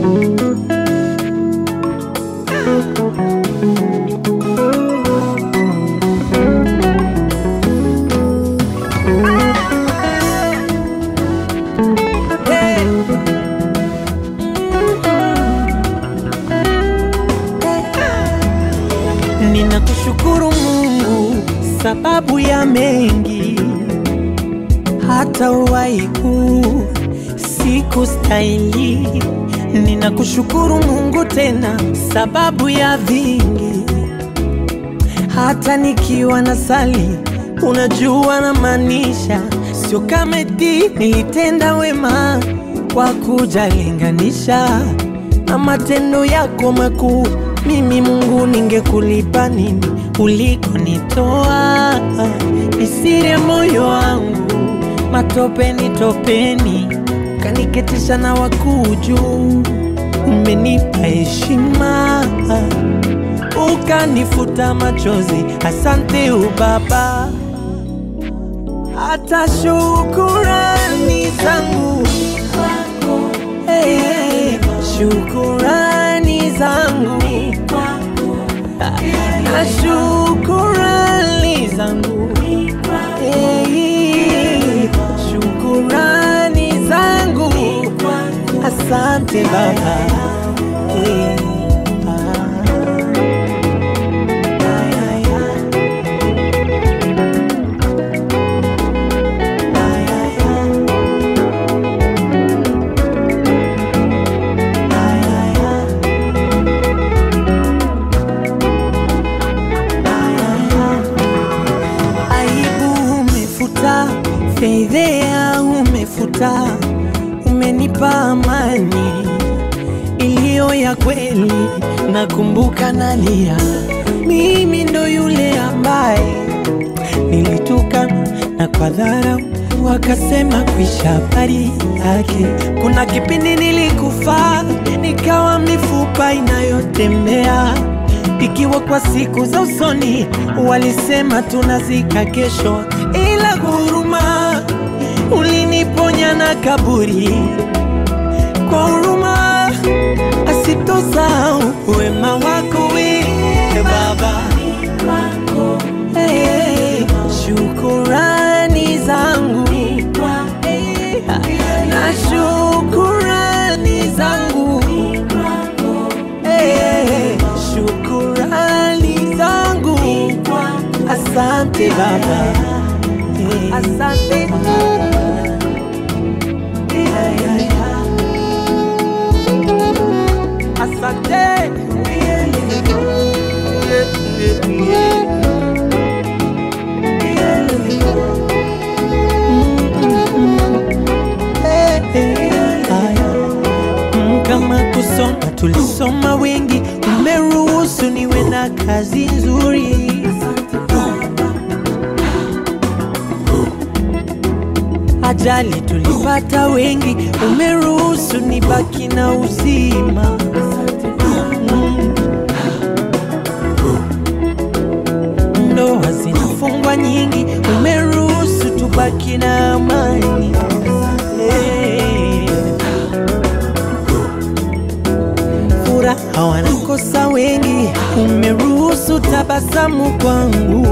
Ninakushukuru Mungu sababu ya mengi, hata uwaiku siku stahili. Ninakushukuru Mungu tena sababu ya vingi, hata nikiwa na sali, unajua na maanisha, sio kama eti nilitenda wema kwa kujalinganisha na matendo yako makuu. Mimi Mungu, ningekulipa nini ulikonitoa? Nisire moyo wangu matopeni topeni, kaniketisha na wakuu juu. Umenipa heshima ukanifuta machozi, asante ubaba. Hata shukurani zangu hey, hey, shukurani zangu na shukurani zangu hey, shukurani zangu asante baba hey, aibu umefuta, fedhea umefuta, umenipa amani iliyo ya kweli. Nakumbuka nalia, mimi ndo yule ambaye nilituka na kwa dharau wakasema kuisha habari yake. Kuna kipindi nilikufa nikawa mifupa inayotembea ikiwa kwa siku za usoni walisema tunazika kesho, ila huruma uliniponya na kaburi kwa huruma asitosahau wema wako we Baba. Hey, hey, shukurani zangu hey, na shukurani zangu hey, hey, shukurani zangu asante Baba hey. Asante Asante Mm, kama kusoma tulisoma wengi, umeruhusu niwe na kazi nzuri. Ajali tulipata wengi, umeruhusu nibaki na uzima. Mm. Ndoa zinafungwa nyingi, umeruhusu tubaki na amani. Hey. Furaha wanakosa wengi, umeruhusu tabasamu kwangu.